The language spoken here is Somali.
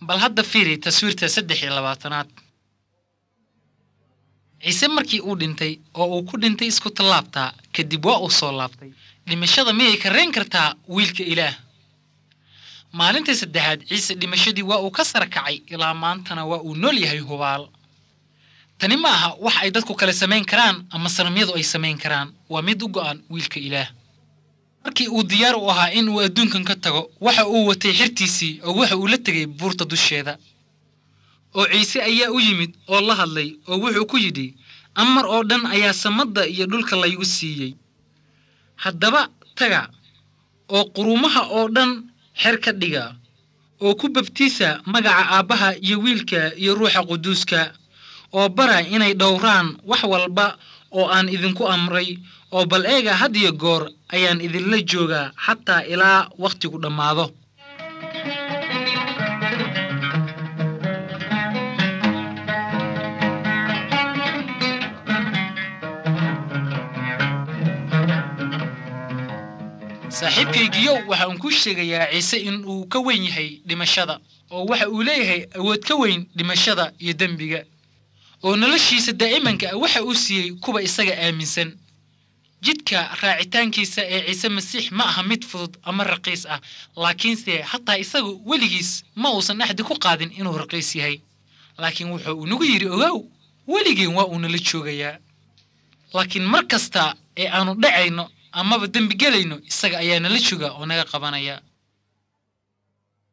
bal hadda fiiri taswiirta saddex iyo labaatanaad ciise markii uu dhintay oo uu ku dhintay isku tallaabtaa kadib waa uu soo laabtay dhimashada miyay kareen kartaa wiilka ilaah maalintii saddexaad ciise dhimashadii waa uu ka sara kacay ilaa maantana waa uu nool yahay hubaal tani ma aha wax ay dadku kale samayn karaan ama sanamyadu ay samayn karaan waa mid u go'an wiilka ilaah markii uu diyaar u ahaa in uu adduunkan ka tago waxa uu watay xirtiisii oo waxa uu la tegay buurta dusheeda oo ciise ayaa u yimid oo la hadlay oo wuxuu ku yidhi amar oo dhan ayaa samadda iyo dhulka laygu siiyey haddaba taga oo quruumaha oo dhan xer ka dhiga oo ku babtiisa magaca aabbaha iyo wiilka iyo ruuxa quduuska oo bara inay dhowraan wax walba oo aan idinku amray oo bal eega had iyo goor ayaan idinla joogaa xataa ilaa wakhtigu dhammaado saaxiibkaygiyow waxa uun kuu sheegayaa ciise in uu ka weyn yahay dhimashada oo waxa uu leeyahay awood ka weyn dhimashada iyo dembiga oo noloshiisa daa'imanka ah waxa uu siiyey kuwa isaga aaminsan jidka raacitaankiisa ee ciise masiix ma aha mid fudud ama raqiis ah laakiinse hataa isagu weligiis ma uusan axdi ku qaadin inuu raqiis yahay laakiin wuxuu inagu yidhi ogow weligeen waa uu nala joogayaa laakiin mar kasta ee aanu dhacayno amaba dembi gelayno isaga ayaa nala jooga oo naga qabanaya